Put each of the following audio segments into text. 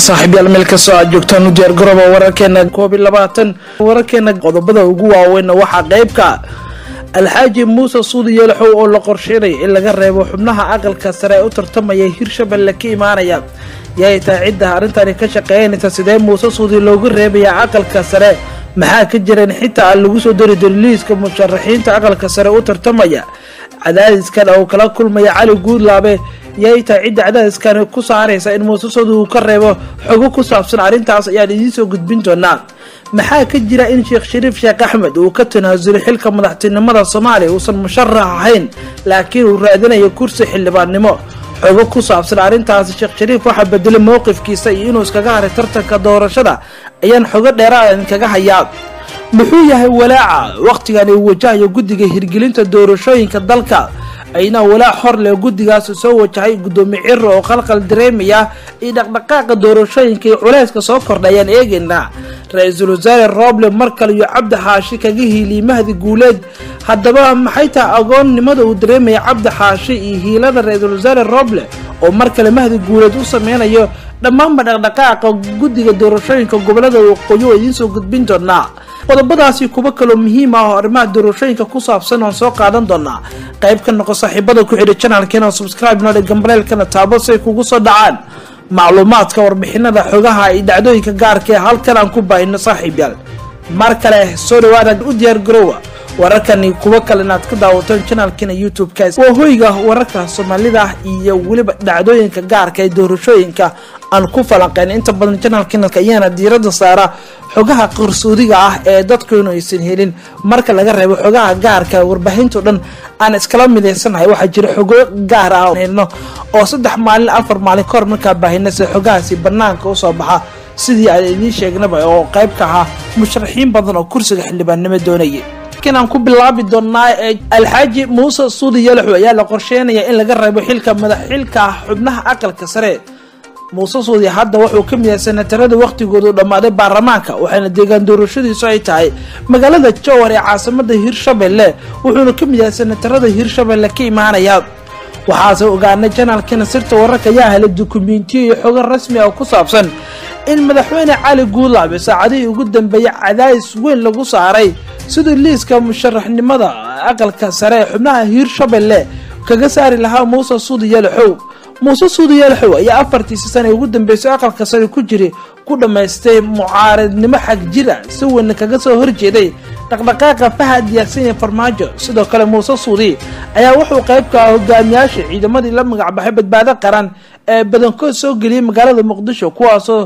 saaxiibyaal meel kastoo aad joogtaan u diyaar garooba wararkeena koob iyo labaatan wararkeena qodobada ugu waaweynna waxaa qeybka alxaaji muuse suudi yeelxow oo la qorsheynaya in laga reebo xubnaha aqalka sare ee u tartamaya hirshabelle ka imaanaya yay tahay cidda arrintani ka shaqeynaysa sidee muuse suudi loogu reebayaa aqalka sare maxaa ka jireen xitaa aan lagu soo dari doonin liiska musharaxiinta aqalka sare u tartamaya cadaadiskan oo kala kulmaya cali guudlaabe yay tahay cidda cadaadiskan ku saaraysa in muuse suudi uu ka reebo xogo ku saabsan arrintaas ayaan idiin soo gudbin doonaa maxaa ka jira in sheekh shariif sheekh axmed uu ka tanaasulay xilka madaxtinimada soomaaliya uusan musharax ahayn laakiin uu raadinayo kursi xildhibaannimo xogo ku saabsan arrintaasi sheekh shariif waxaa bedelay mowqifkiisa iyo inuu iskaga haray tartanka doorashada ayaan xogo dheeraada idinkaga hayaa muxuu yahay walaaca wakhtigan uu wajahayo guddiga hirgelinta doorashooyinka dalka ayna walaac hor leh guddigaas soo wajahay guddoomiye ciro oo qalqal dareemaya iyo dhaqdhaqaaqa doorashooyinka iyo culayska soo kordha ayaan eegaynaa ra-iisul wasaare roble markale iyo cabdi xaashi kaga hiiliyey mahdi guuleed haddaba maxay tahay agoonnimada uu dareemaya cabdi xaashi iyo hiilada ra-iisul wasaare roble oo mar kale mahdi guuleed u sameynayo dhammaanba dhaqdhaqaaqa guddiga doorashooyinka gobolada waqooyi oo idiin soo gudbin doonaa qodobadaasi kuwo kaloo muhiim ah oo arrimaha doorashooyinka ku saabsan oon soo qaadan doonaa qayb ka noqo saaxiibada ku xidha janalkeena subscribe noodhe gambaleelkana taabo say kugu soo dhacaan macluumaadka warbixinada xogaha iyo dhacdooyinka gaarka ee halkan aan ku baahino saaxiibyaal mar kale soo dhawaada u diyaar garoowa wararkani kuwo kale inaad ka daawataan janalkeena youtube-ka waa hoyga wararka soomaalida iyo weliba dhacdooyinka gaarka ee doorashooyinka aan ku falanqeyn inta badan janalkeena ayaana diirada saara xogaha qarsoodiga ah ee dadkuynu aysan helin marka laga reebo xogaha gaarka warbaahinto dhan aan iskala midaysanahay waxaa jira xogo gaar ah helno oo saddex maalin afar maalin kahor markaa baahina sida xogahaasi banaanka usoo baxa sidii aan idiin sheegnaba oo qayb ka ahaa musharaxiin badan oo kursiga xildhibaannimo doonayay aan ku bilaabi doonaa ee alxaaji muuse suudi yalaxu ayaa la qorsheynaya in laga reebo xilka madaxxilka xubnaha aqalka sare muuse suudi hadda wuxuu ka mid yahay senatarada wakhtigoodu dhammaaday baarlamaanka waxaana deegaan doorashadiisu ay tahay magaalada jowhar ee caasimada hirshabelle wuxuuna ka mid yahay senatarada hirshabelle ka imaanaya waxaase ogaanay janaalkana sirta wararka ayaa helay dukumentiyo iyo xogo rasmi ah ku saabsan in madaxweyne cali guulaabe saacadihii ugu dambeeyay cadaadis weyn lagu saaray siduu liiska musharaxnimada aqalka sare ee xubnaha hiirshabelle kaga saari lahaa muuse suudi yalaxow muuse suudi yalaxow ayaa afartiisi sana ugu dambeysay aqalka sare ku jiri ku dhammaystay mucaaradnimo xag jira si weynna kaga soo horjeeday dhaqdhaqaaqa fahad yaasinya farmaajo sidoo kale muuse suudi ayaa wuxuu qayb ka ah hogaamiyaasha ciidamadii la magacbaxay badbaado qaran ee badankood soo geliyay magaalada muqdisho kuwaasoo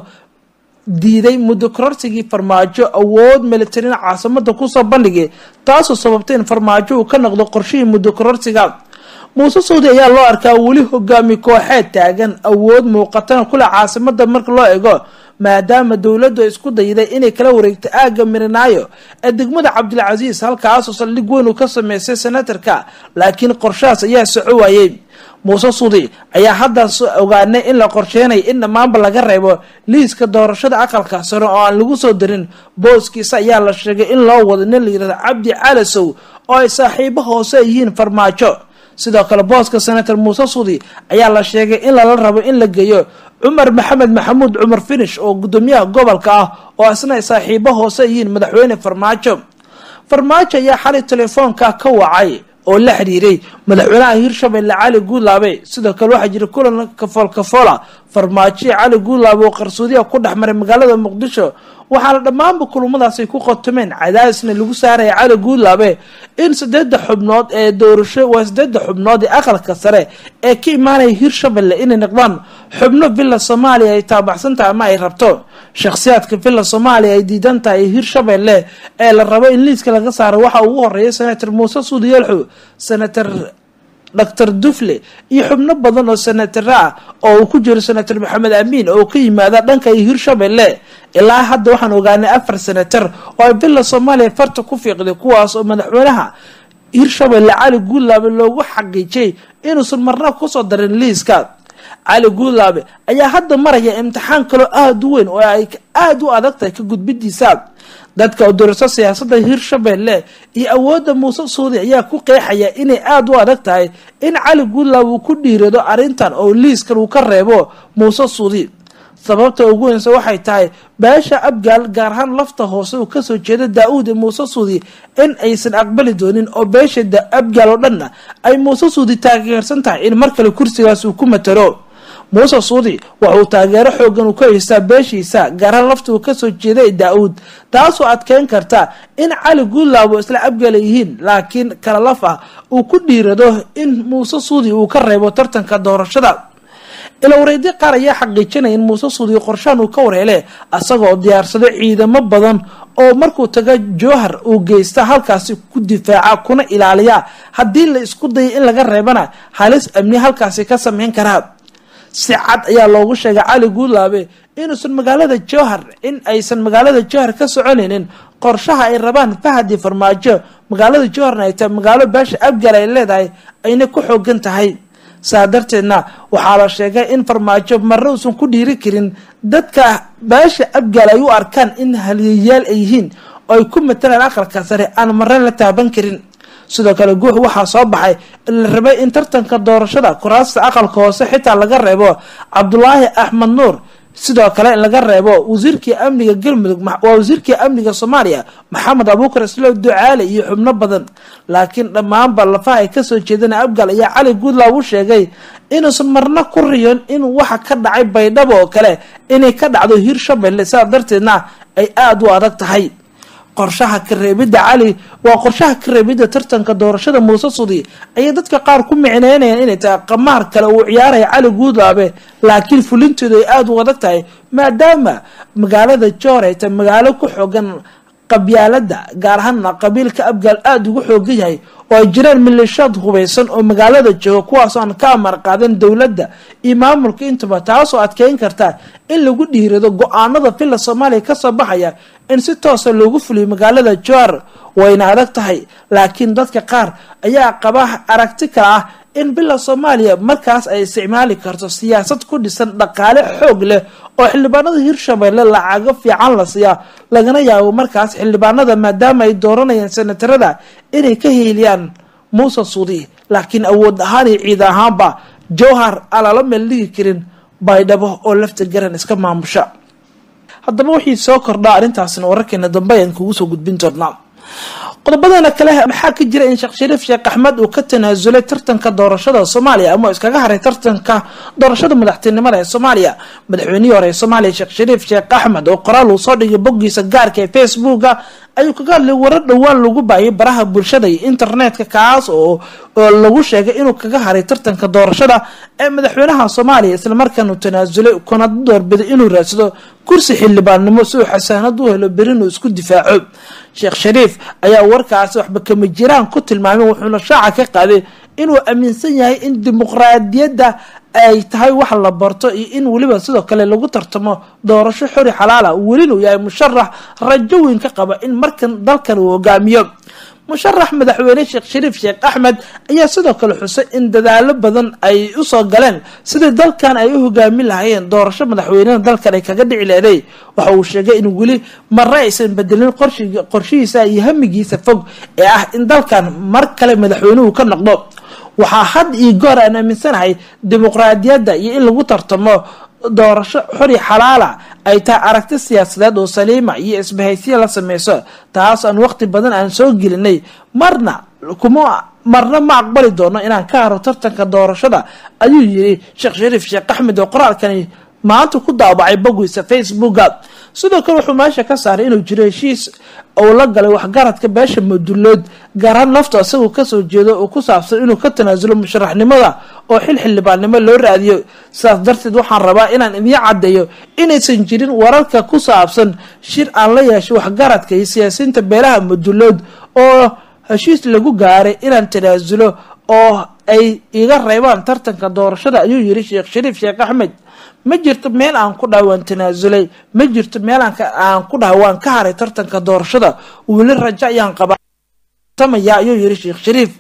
diiday muddo kororsigii farmaajo awood militarina caasimada kusoo bandhigay taasoo sababtay in farmaajo uu ka noqdo qorshihii muddo kororsiga muuse suudi ayaa loo arkaa weli hogaami kooxeed taagan awood muuqatana kule caasimada marka loo ego maadaama dowladdu isku dayday inay kala wareegto aagga mirinaayo ee degmada cabdilcasiis halkaasoo saldhig weyn uu ka sameystay senatarka laakiin qorshahaas ayaa soco waayey muuse suudi ayaa haddaas ogaanay in la qorsheenay in dhammaanba laga reebo liiska doorashada aqalka sare oo aan lagu soo darin booskiisa ayaa la sheegay in loo wado nin la yirahdo cabdi calasow oo ay saaxiibo hoose yihiin farmaajo sidoo kale booska senator muuse suudi ayaa la sheegay in lala rabo in la geeyo cumar maxamed maxamuud cumar finish oo guddoomiyaha gobolka ah oo isna ay saaxiibo hoose yihiin madaxweyne farmaajo farmaajo ayaa xalay telefoonka ka wacay oo la xiriiray madaxweynaha hiirshabelle cali guudlaabe sidoo kale waxaa jira kulan kafool kafoola farmaajoya cali guudlaabe oo qarsoodiya ku dhex maray magaalada muqdisho waxaana dhammaanba kulumadaasi ku qotomeen cadaadisna lagu saaraya cali guudlaabe in sideeda xubnood ee doorasho waa sideeda xubnood ee aqalka sare ee ka imaanaya hiirshabelle inay noqdaan xubno villa soomaaliya ay taabaxsan tahay ama ay rabto shakhsiyaadka villa soomaaliya ay diidan tahay hiirshabelle ee la rabo in liiska laga saaro waxa ugu horeeya senator muuse suudi yeelxu senator doctor dufle iyo xubno badan oo senatara ah oo uu ku jiro senator maxamed amiin oo ka yimaada dhanka hiirshabelle ilaa hadda waxaan ogaanay afar senatar oo ay villa soomaaliya farta ku fiiqday kuwaas oo madaxweynaha hiirshabelle cali guudlaabe loogu xaqiijiyay inuusan marna kusoo darin liiska cali guudlaabe ayaa hadda maraya imtixaan kaloo aada u weyn oo ay aada u adag tahay ka gudbidiisa dadka oo doorso siyaasadda hiirshabelle iyo awoodda muuse suudi ayaa ku qeexaya inay aada u adag tahay in cali guudlaabe uu ku dhiirado arrintan oo liiskan uu ka reebo muuse suudi sababta ugu weynse waxay tahay beesha abgaal gaar ahaan lafta hoose uu kasoo jeeda daa-uud ee muuse suudi in aysan aqbali doonin oo beesha abgaal oo dhanna ay muuse suudi taageersan tahay in mar kale kursigaas uu ku matalo muuse suudi waxauu taageero xoogan uu ka haystaa beeshiisa gaarhaan lafta uu kasoo jeeda ee daa-uud taasoo adkeyn karta in cali guudlaabo isla abgaala yihiin laakiin kala laf ah uu ku dhiirado in muuse suudi uu ka reebo tartanka doorashada ilowreedyo qaar ayaa xaqiijinaya in muuse suudi qorshaan uu ka warheele asagoo diyaarsado ciidamo badan oo markuu tago jowhar uu geysta halkaasi ku difaaca kuna ilaaliya haddii la isku daya in laga reebana halis amni halkaasi ka sameyn karaa si cad ayaa loogu sheegay cali guudlaabe inuusan magaalada jowhar in aysan magaalada jowhar ka soconaynin qorshaha ay rabaan fahadi farmaajo magaalada jowharna ay tahay magaalo beesha abgal ay leedahay ayna ku xoogan tahay saa darteedna waxaa la sheegay in farmaajo marre uusan ku dhiiri karin dadka beesha abgaal ay u arkaan in haliyayaal ay yihiin oo ay ku matalaan aqalka sare aan marre la taaban karin sidoo kale guux waxaa soo baxay in la rabay in tartanka doorashada kuraasta aqalka hoose xitaa laga reebo cabdulaahi axmed nuur sidoo kale in laga reebo wasiirkii amniga galmudug waa wasiirkii amniga soomaaliya maxamed abuukar islow ducaale iyo xubno badan laakiin dhammaanba lafaha ay kasoo jeedana abgal ayaa cali guudlaab u sheegay inuusan marna ku riyon in waxa ka dhacay baydhabo oo kale inay ka dhacdo hirshabelle sidaa darteedna ay aada u adag tahay qorshaha kareebidda cali waa qorshaha kareebidda tartanka doorashada muuse sudi ayay dadka qaar ku micneynayaan inay tahay qamaar kale uu ciyaaraya cali guudlaabe laakiin fulinteedu ay aada u adag tahay maadaama magaalada joor ay tahay magaalo ku xoogan qabyaalada gaar ahaana qabiilka abgaal aada ugu xoogan yahay oo ay jiraan milishaad hubaysan oo magaalada jooga kuwaasoo aan ka amar qaadan dowladda iyo maamulka intaba taasoo adkeyn karta in lagu dhiirado go-aanada villa soomaaliya kasoo baxaya in si toosa loogu fuliyo magaalada joar wayna adag tahay laakiin dadka qaar ayaa qaba aragti kale ah in villa soomaaliya markaas ay isticmaali karto siyaasad ku dhisan dhaqaale xoog leh oo xildhibaanada hirshabelle lacago fiican la siiyaa lagana yaabo markaas xildhibaanada maadaama ay dooranayaan senatarada inay ka heeliyaan muuse suudi laakiin awood ahaan iyo ciid ahaanba jowhar aan lala meel dhigi karin baydhabo oo lafta garan iska maamusha haddaba wixii soo kordhaa arrintaasna wararkeena dambe ayaan kugu soo gudbin doonaa qodobadana kale maxaa ka jira in sheekh shariif sheekh axmed uu ka tanaasulay tartanka doorashada soomaaliya ama iskaga haray tartanka doorashada madaxtinimada ee soomaaliya madaxweynihii hore ee soomaaliya sheekh shariif sheekh axmed oo qoraal uu soo dhigay boggiisa gaarka ee facebooka ayuu kaga hadlay warar dhowaan lagu baayay baraha bulshada iyo internetka kaas oo lagu sheegay inuu kaga haray tartanka doorashada ee madaxweynaha soomaaliya islamarkaana uu tanaasulay kuna doorbiday inuu raadsado kursi xildhibaannimo si uu xasaanad u helo berinuu isku difaaco sheekh shariif ayaa warkaasi waxba kama jiraan ku tilmaamay wuxuuna shaaca ka qaaday inuu aaminsan yahay in dimuqraadiyadda ay tahay wax la barto iyo in weliba sidoo kale lagu tartamo doorasho xori xalaala welina uu yahay musharax rajo weyn ka qaba in markan dalkan uu hogaamiyo musharax madaxweyne sheekh shariif sheekh axmed ayaa sidoo kale xusay in dadaalo badan ay usoo galeen sidii dalkan ay u hogaamin lahaayeen doorasho madaxweynena dalkan ay kaga dhici leeday waxa uu sheegay in weli marre aysan bedelin qorshihiisa iyo hamigiisa fog ee ah in dalkan mar kale madaxweynuhu ka noqdo waxaa had iyo goor aan aaminsanahay dimuqraadiyadda iyo in lagu tartamo doorasho xori xalaala ay tahay aragti siyaasadeed oo saliima iyo isbahaysiya la sameyso taas aan waqti badan aan soo gelinay marna kuma marna ma aqbali doono inaan ka haro tartanka doorashada ayuu yiri sheekh shariif sheekh axmed oo qoraalkani maanta ku daabacay boggiisa facebooka sidoo kale wuxuu meesha ka saaray inuu jiro heshiis uu la galay waxgaradka beesha madulood gaarhaan lafta isagoo kasoo jeedo oo ku saabsan inuu ka tanaasulo musharaxnimada oo xil xildhibaannimo loo raadiyo sidaas darteed waxaan rabaa inaan idiin caddeeyo inaysan jirin wararka ku saabsan shir aan la yeeshay waxgaradka iyo siyaasiyiinta beelaha madulood oo heshiis lagu gaaray inaan tanaasulo oo ay iga reebaan tartanka doorashada ayuu yiri sheekh shariif sheekh axmed ma jirto meel aan ku dhahay waan tanaasulay ma jirto meel aan ku dhahay waan ka haray tartanka doorashada weli rajo ayaan qabatamaya ayuu yiri sheekh shariif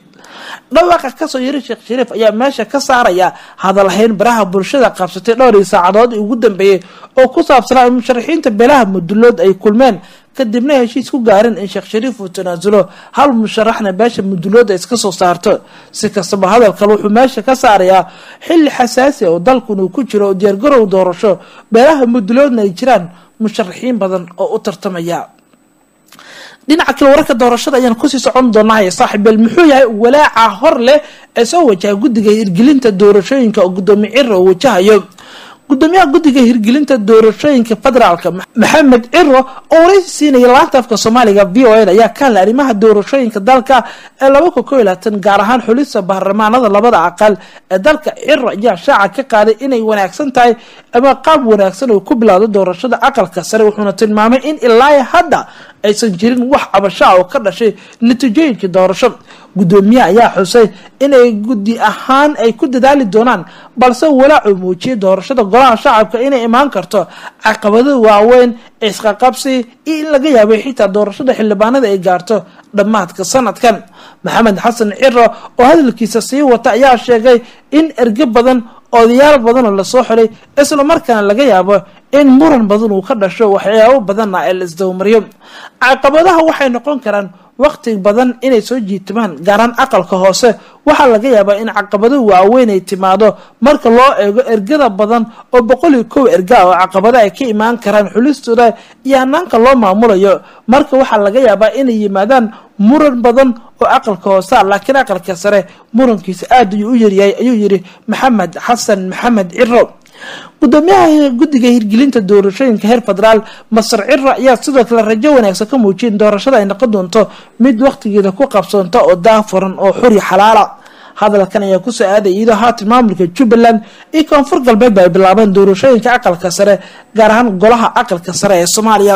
dhawaaqa kasoo yiri sheekh shariif ayaa meesha ka saaraya hadalhayn baraha bulshada qabsatay dhowrii saacadood ugu dambeeyey oo ku saabsanaa in musharaxiinta beelaha mudulood ay kulmeen kadibna heshiis ku gaareen in sheekh shariif uu tanaasulo hal musharaxna beesha mudulooda iska soo saarto si kastaba hadalkan wuxuu meesha ka saarayaa xilli xasaasi oo dalkan uu ku jiro oo diyaargarow doorasho beelaha muduloodna ay jiraan musharaxiin badan oo u tartamaya dhinaca kale wararka doorashada ayaan kusii socon doonaa saaxiibeel muxuu yahay walaaca hor leh ee soo wajaha guddiga hirgelinta doorashooyinka oo gudoomiye ciro oo wajahayo gudoomiyaha guddiga hirgelinta doorashooyinka federaalka maxamed ciro oo waraysi siinaya laanta afka soomaaliga v o n ayaa ka hadlay arrimaha doorashooyinka dalka ee laba kun ko iyo labaatan gaar ahaan xulista baarlamaanada labada aqal ee dalka ciro ayaa shaaca ka qaaday inay wanaagsan tahay ama qaab wanaagsan oo ku bilowda doorashada aqalka sare wuxuuna tilmaamay in ilaa hadda aysan jirin wax cabashaa oo ka dhashay natiijooyinka doorasho gudoomiyaha ayaa xusay inay guddi ahaan ay ku dadaali doonaan balse walaacu muujiyay doorashada golaha shacabka inay imaan karto caqabado waaweyn isqaqabsi iyo in laga yaabay xitaa doorashada xildhibaanada ay gaarto dhammaadka sanadkan maxamed xasan ciro oo hadalkiisa sii wata ayaa sheegay in erge badan odayaal badanoo lasoo xiray islamarkaana laga yaabo in muran badan uu ka dhasho waxyaabo badanna ee la isdawamariyo caqabadaha waxay noqon karaan waqti badan inay soo jiitimaan gaaraan aqalka hoose waxaa laga yaabaa in caqabado waaweyn ay timaado marka loo eego ergada badan oo boqol iyo kow erga oo caqabado ay ka imaan karaan xulistooda iyo hanaanka loo maamulayo marka waxaa laga yaabaa inay yimaadaan muran badan oo aqalka hoose laakiin aqalka sare murankiisa aada ayuu u yaryahay ayuu yiri maxamed xasan maxamed ciro gudoomiyaha guddiga hirgelinta doorashooyinka heer federaal masar ciro ayaa sidoo kale rajo wanaagsan ka muujiyay in doorashada ay noqon doonto mid waqtigeeda ku qabsoonta oo daafuran oo xuri xalaala hadalkan ayaa kusoo aaday iyadoo haatan maamulka jubbaland iyo koonfur galbeed ba ay bilaabeen doorashooyinka aqalka sare gaar ahaan golaha aqalka sare ee soomaaliya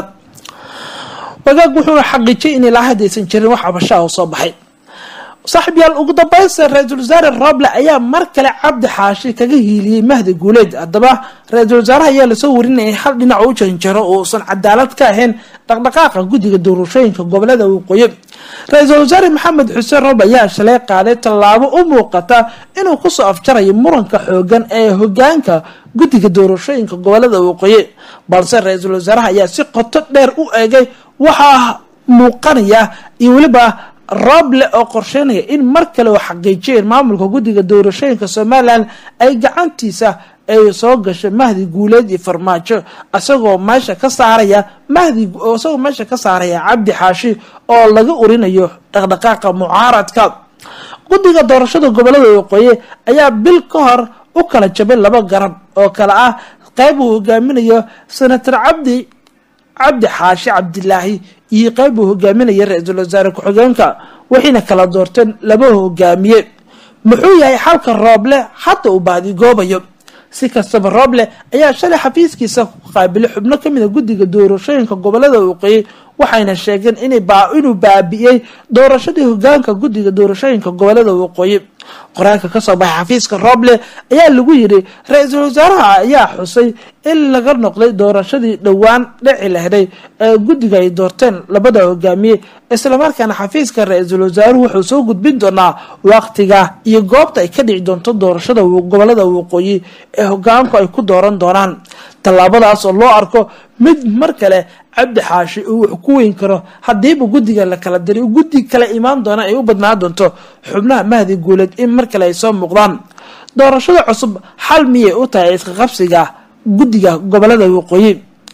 wagaag wuxuuna xaqiijiyay in ilaa haddaysan jirin wax cabashaa oo soo baxay saaxiib yaal ugu dambaysta ra-iisul wasaare roble ayaa mar kale cabdi xaashi kaga hiiliyey mahdi guuleed haddaba ra-iisul wasaaraha ayaa lasoo warinayay hal dhinac u janjaro oo uusan cadaalad ka ahayn dhaqdhaqaaqa guddiga doorashooyinka gobolada waqooyi ra-iisul wasaare maxamed xuseen roble ayaa shalay qaaday tallaabo u muuqata inuu kusoo afjarayo muranka xoogan ee hogaanka guddiga doorashooyinka gobolada waqooyi balse ra-iisul wasaaraha ayaa si qoto dheer u eegay waxaa muuqanaya iyo weliba rooble oo qorsheynaya in mar kale uu xaqiijiyeen maamulka guddiga doorashooyinka somalilan ay gacantiisa ay soo gasho mahdi guuleed iyo farmaajo isagoo meesha ka saaraya mahdi isagoo meesha ka saaraya cabdi xaashi oo laga urinayo dhaqdhaqaaqa mucaaradka guddiga doorashada gobolada waqooyi ayaa bil ka hor u kala jabay laba garab oo kale ah qeyb uu hogaaminayo senator cabdi cabdi xaashi cabdilaahi iyo qeyb uu hogaaminaya ra-iisul wasaare ku-xigeenka waxayna kala doorteen laba hogaamiye muxuu yahay xalka rooble hadda uu baadigoobayo si kastaba rooble ayaa shalay xafiiskiisa ku qaabilay xubno kamid a guddiga doorashooyinka gobolada waqooyi waxayna sheegeen inuu baabi'iyey doorashadii hogaanka guddiga doorashooyinka gobolada waqooyi qoraalka kasoo baxay xafiiska rooble ayaa lagu yiri ra-iisul wasaaraha ayaa xusay in laga noqday doorashadii dhowaan dhici lahday ee guddiga ay doorteen labada hogaamiye islamarkaana xafiiska ra-iisul wasaaruhu wuxuu soo gudbin doonaa waqtiga iyo goobta ay ka dhici doonto doorashada gobolada waqooyi ee hogaanku ay ku dooran doonaan tallaabadaas oo loo arko mid mar kale cabdi xaashi uu wax ku weyn karo haddiiba guddiga la kala diray guddi kale imaan doona ay u badnaan doonto xubnaha mahdi guuleed in mar kale ay soo muuqdaan doorashada cusub xal miyay u tahay iska qabsiga guddiga gobolada waqooyi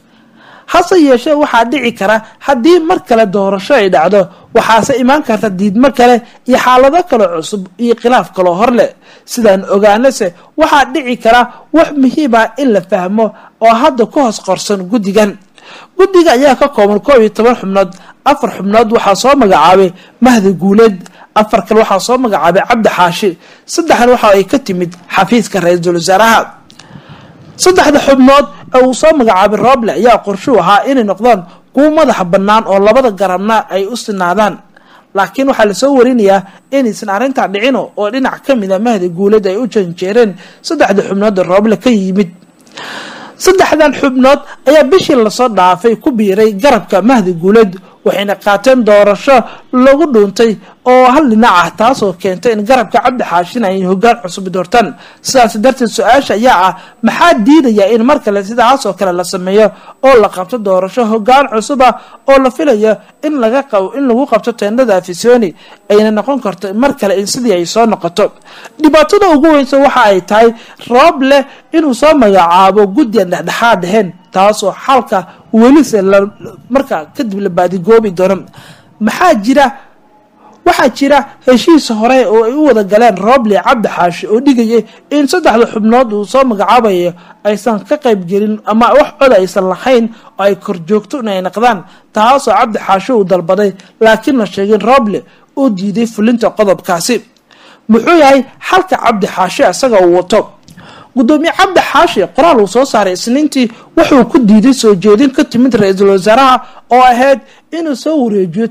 hase yeeshee waxaa dhici kara haddii mar kale doorasho ay dhacdo waxaase imaan karta diidmo kale iyo xaalado kale cusub iyo khilaaf kaloo hor leh sidaan ogaanase waxaa dhici kara wax muhiima in la fahmo oo hadda ku hoos qorsan guddigan guddiga ayaa ka kooban koob iyo toban xubnood afar xubnood waxaa soo magacaabay mahdi guuleed afar kale waxaa soo magacaabay cabdi xaashi saddexna waxa ay ka timid xafiiska ra-iisul wasaaraha saddexda xubnood ee uu soo magacaabay rooble ayaa qorshuu ahaa inay noqdaan kuwo madaxa bannaan oo labada garabna ay u sinaadaan laakiin waxaa lasoo warinayaa inaysan arrintaa dhicino oo dhinac ka mid a mahdi guuleed ay u janjeereen saddexda xubnood ee rooble ka yimid saddexdan xubnood ayaa bishii lasoo dhaafay ku biiray garabka mahdi guuleed waxayna qaateen doorasho lagu dhuuntay oo hal dhinac ah taasoo keentay in garabka cabdi xaashin ay hogaan cusub doortaan sidaas darteed su-aasha ayaa ah maxaa diidaya in mar kale sidaas oo kale la sameeyo oo la qabto doorasho hogaan cusub ah oo la filayo in laga in lagu qabto teendhada afisoni ayna noqon karto mar kale in sidii ay soo noqoto dhibaatada ugu weynsa waxa ay tahay roob leh inuu soo magacaabo guddian dhexdhexaad ahayn taasoo xalka welise markaa kadib la baadigoobi doono maxaa jira waxaa jira heshiis hore oo ay u wada galeen rooble cabdi xaashi oo dhigayay in saddexda xubnood uu soo magacaabayo aysan ka qayb gelin ama wax cod aysan lahayn oo ay korjoogto inay naqdaan taasoo cabdi xaashi uu dalbaday laakiin la sheegin rooble uu diiday fulinta qodobkaasi muxuu yahay xalka cabdi xaashi isaga uu wato gudoomiye cabdi xaashi qoraal uu soo saaray isniintii wuxuu ku diiday soo jeedin ka timid ra-iisul wasaaraha oo ahayd inuu soo wareejiyo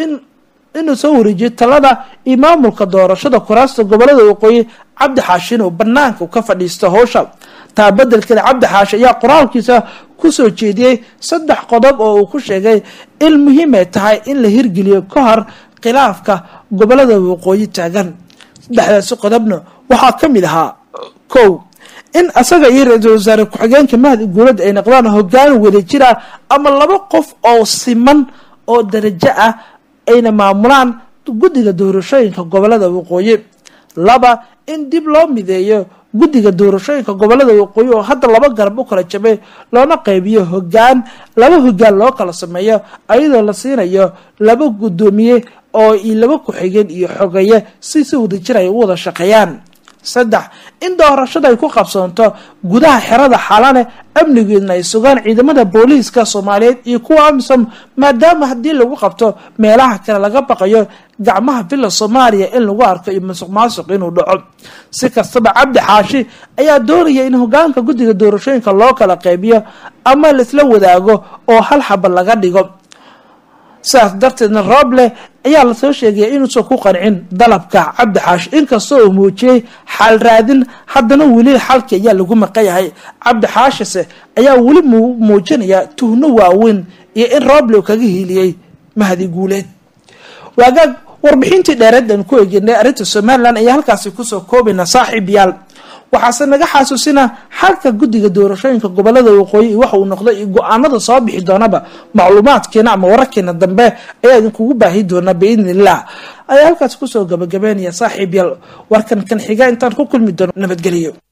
inuu soo wareejiyo talada iyo maamulka doorashada kuraasta gobolada waqooyi cabdi xaashi inuu banaanka ka fadhiisto howsha taa bedelkeeda cabdi xaashi ayaa qoraalkiisa kusoo jeediyey saddex qodob oo uu ku sheegay in muhiimay tahay in la hirgeliyo ka hor khilaafka gobolada waqooyi taagan saddexdaasi qodobna waxaa ka mid ahaa kow in asaga iyo ra-iisul wasaare ku-xigeenka mahdi guulada ay noqdaan hogaan wadajir ah ama laba qof oo siman oo darajo ah ayna maamulaan guddiga doorashooyinka gobolada waqooyi laba in dib loo mideeyo guddiga doorashooyinka gobolada waqooyi oo hadda laba garab u kala jabay loona qaybiyo hogaan laba hogaan loo kala sameeyo ayadoo la siinayo laba guddoomiye oo iyo laba ku-xigeen iyo xogeeye si si wadajir ay u wada shaqeeyaan saddex in doorashada ay ku qabsoonto gudaha xerada xalane amnigeedna ay sugaan ciidamada booliiska soomaaliyeed iyo kuwa amisom maadaama haddii lagu qabto meelaha kale laga baqayo gacmaha villa soomaaliya in lagu arko iyo masuq maasuq inuu dhaco si kastaba cabdi xaashi ayaa doonaya in hogaanka guddiga doorashooyinka loo kala qaybiyo ama laisla wadaago oo hal xaba laga dhigo sidaas darteedna rooble ayaa lasoo sheegaya inuusan ku qancin dalabka cabdi xaashi inkastoo uu muujiyey xal raadin haddana weli xalki ayaa lagu maqayahay cabdi xaashise ayaa weli muujinaya tuhno waaweyn iyo in rooble uu kaga hiiliyey mahdi guuleed waagaag warbixintii dheereed aan ku egenay arrinta somalilan ayaa halkaasi kusoo koobayna saaxiib yaal waxaase naga xasuusina xalka guddiga doorashooyinka gobolada waqooyi waxa uu noqday iyo go-aanada soo bixi doonaba macluumaadkeena ama wararkeena dambe ayaa idinkugu baahi doonaa biidni illah ayaa halkaas kusoo gabagabeynaya saaxiib yaal warkan kan xiga intaan ku kulmi doono nabadgeliyo